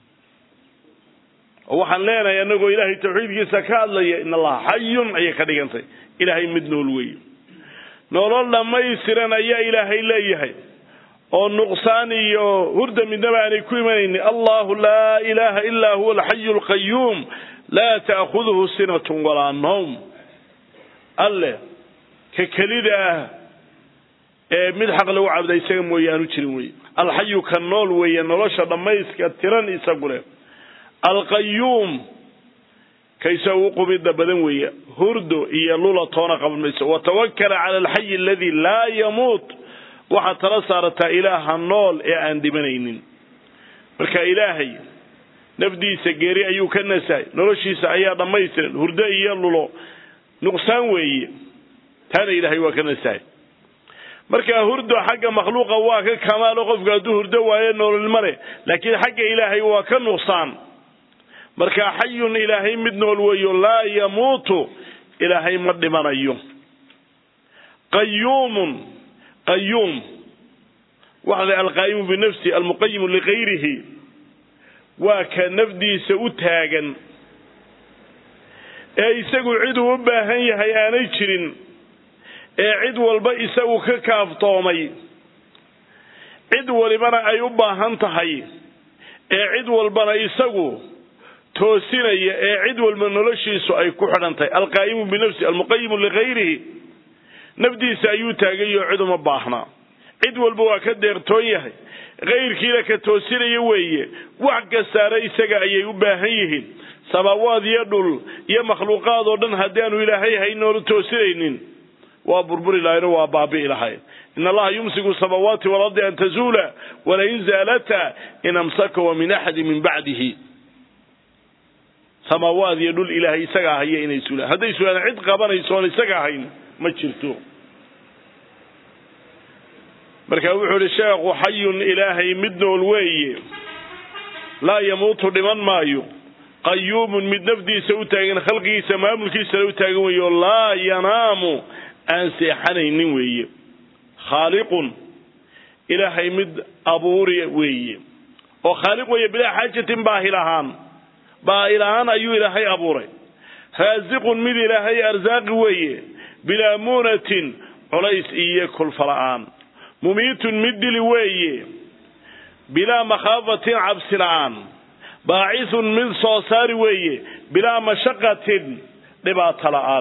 oo waxaan leenahay anagoo ilaahay tawxiidkiisa ka hadlaya in allaha xayun ayay ka dhigantay ilaahay mid nool weeye nolol dhammaystiran ayaa ilaahay leeyahay oo nuqsaan iyo hurda midnaba aanay ku imanaynin allahu laa ilaaha ilaa huwa alxayu alqayuum laa ta'khuduhu sinatun walaa nawm alle ka kelida ah ee mid xaq lagu cabda isaga mooye aanu jirin weye alxayu ka nool weeye nolosha dhammayska tiran isagu leh alqayuum ka isaga u qubida badan weeye hurdo iyo lula toona qaban mayso watawakala cala alxayi aladi laa yamuut waxaad tala saarataa ilaaha nool ee aan dhimanaynin marka ilaahay nafdiisa geeri ayuu ka nasahay noloshiisa ayaa dhammaystiran hurdo iyo lulo nuqsaan weeye taana ilaahay waa ka nasahay marka hurdo xagga makhluuqa waa ka kamaalo qofku hadduu hurdo waayo nololma leh laakiin xagga ilaahay waa ka nuqsaan marka xayun ilaahay mid nool weeyo laa yamuutu ilaahay ma dhimanayo qayuumun qayuum waxa la alqaa'imu binafsi almuqayimu ligayrihi waa ka nafdiisa u taagan ee isagu ciduu u baahan yahay aanay jirin ee cid walba isagu ka kaaftoomay cid walibana ay u baahan tahay ee cid walbana isagu toosinaya ee cid walba noloshiisu ay ku xidhan tahay alqaa'imu binafsi almuqayimu ligayrihi nafdiisa ayuu taagayo cid uma baahna cid walba waa ka deertoon yahay kayrkiina ka toosinaya weeye wax kastaana isaga ayay u baahan yihiin samaawaad iyo dhul iyo makhluuqaad oo dhan haddaanu ilaahay haynoonu toosinaynin waa burburi lahayno waa baabi'i lahayn in allaha yumsiku samaawaati walardi an tazuula walain zaalata in amsakawa min axadi min bacdihi samaawaad iyo dhul ilaahay isagaa haya inay sulaan hadday sulaan cid qabanaysoon isaga ahayn ma jirto marka wuxuu ihi sheekhu xayun ilaahay mid nool weeye laa yamuutu dhiman maayo qayuumun mid nafdiisa u taagan khalqigiisa maamulkiisana u taagan weeye oo laa yanaamu aan seexanaynin weeye khaaliqun ilaahay mid abuuri weeye oo khaaliq weeye bilaa xaajatin baahil ahaan baahil ahaan ayuu ilaahay abuuray raasiqun mid ilaahay arsaaqi weeye bilaa muunatin culays iyo kulfala'aan mumiitun mid dili weeye bilaa makhaafatin cabsi la'aan baacisun mid soo saari weeye bilaa mashaqatin dhibaato la'aan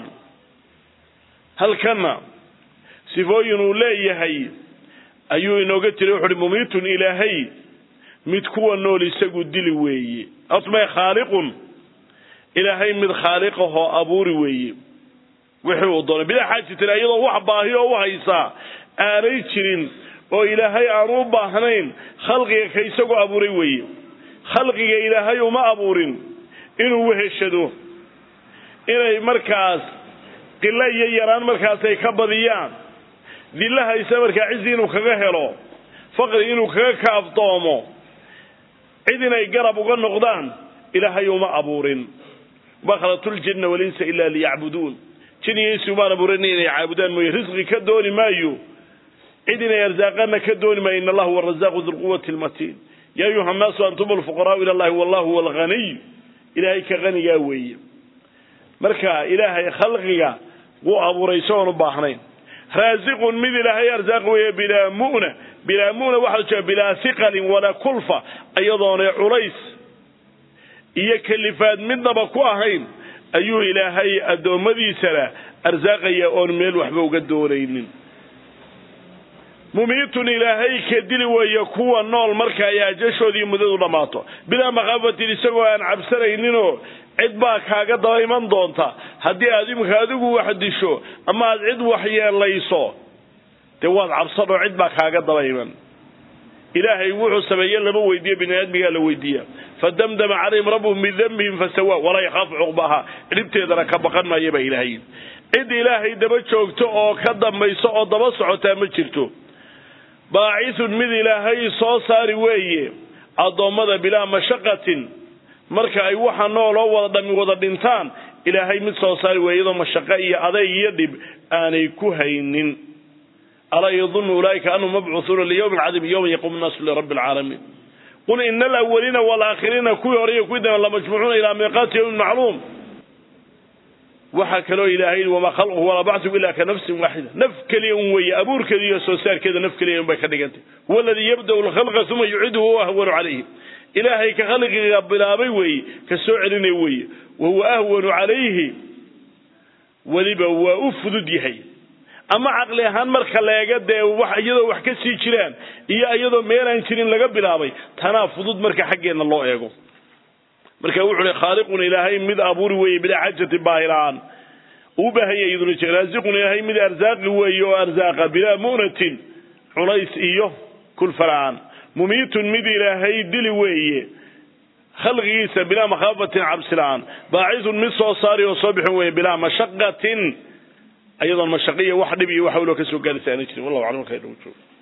halkanna sifooyin uu leeyahay ayuu inooga jiray wuxu uhi mumiitun ilaahay mid kuwa nool isagu dili weeye asmay khaaliqun ilaahay mid khaaliqahoo abuuri weeye wixii uu doonay bilaa xaajatin iyadoo wax baahi oo u haysaa aanay jirin oo ilaahay aanu u baahnayn khalqiga ka isagoo abuuray weeye khalqiga ilaahay uma abuurin inuu weheshado inay markaas qilo iyo yaraan markaas ay ka badiyaan dillahaysa markaa cizi inuu kaga helo faqri inuu kaga kaaftoomo cid inay garab uga noqdaan ilaahay uma abuurin ma khalaqtu ljinna walinsa ila liyacbuduun jin iyo insi umaan abuurin inay caabudaan mooye risqi ka dooni maayo cid inay arsaaqaana ka dooni maayo in allah huwa arazaaqu dulquwati lmatiin ya ayuha nnaasu antum alfuqaraau ila allahi wallahu huwa alghaniy ilaahay ka hanigaa weeye marka ilaahay khalqiga wuu abuuray isagoon u baahnayn raasiqun mid ilaahay arsaaq weeye bilaa mu'na bilaa mu'na waxaa jira bilaa hiqalin walaa kulfa iyadoona culays iyo kalifaad midnaba ku ahayn ayuu ilaahay addoommadiisana arsaaqaya oon meel waxba uga doonaynin mumiitun ilaahay ka dili weeye kuwa nool marka ay ajashoodii muddadu dhammaato bilaa makhaafatin isagoo aan cabsanayninoo cid baa kaaga daba iman doonta haddii aad imika adigu wax disho ama aad cid wax yeelayso dee waad cabsan oo cid baa kaaga daba iman ilaahay wuxuu sameeye lama weydiiyo bini aadmigaa la weydiiya fadamdama calayhim rabbuhum bidambihim fasawa walaa yakhaafu cuqbaha dhibteedana ka baqan maaya baa ilaahay cid ilaahay daba joogto oo ka dambayso oo daba socotaa ma jirto baacisun mid ilaahay soo saari weeye addoommada bilaa mashaqatin marka ay waxa nooloo wada dhami wada dhintaan ilaahay mid soo saari weeye iyadoo mashaqo iyo adayg iyo dhib aanay ku haynin alaa yadunnu ulaa'ika anhum mabcuuhuuna liyawmin cadiim yowma yaquumu nnaasu lirabbi alcaalamiin qul ina alawaliina waalaakhiriina kuwii hore iyo kuwii dambe lamajmuucuuna ilaa miiqaati yowmin macluum waxaa kaloo ilaahay yidhi wamaa khalquhu walaa bacthu ila ka nafsin waaxida naf keliya un weeye abuurkeeda iyo soo saarkeeda naf keliya un bay ka dhigantay huwa aladii yabda'u lkhalqa uma yuciduhu wa ahwanu calayhi ilaahay ka khalqiga bilaabay weeye ka soo celinaya weeye wa huwa ahwanu calayhi weliba waa u fudud yahay ama caqli ahaan marka leega dee wax iyadoo wax ka sii jiraan iyo iyadoo meelaan jirin laga bilaabay tanaa fudud marka xaggeenna loo eego marka wuxuu hi khaaliqun ilaahay mid abuuri weeye bilaa xajati baahilaan uu baahanya iyaduna jir raasiqun ilaahay mid arsaaqi weeye oo arsaaqa bilaa mu'natin culays iyo kulfaraan mumiitun mid ilaahay dili weeye khalqigiisa bilaa makhaafatin cabsilaan baacisun mid soo saari oo soo bixin weeye bilaa mashaqatin ayadoon mashaqiya wax dhib iyo wax walo ka soo gaaraysa aana jirin wallahu aclam halkaa inoogu joogo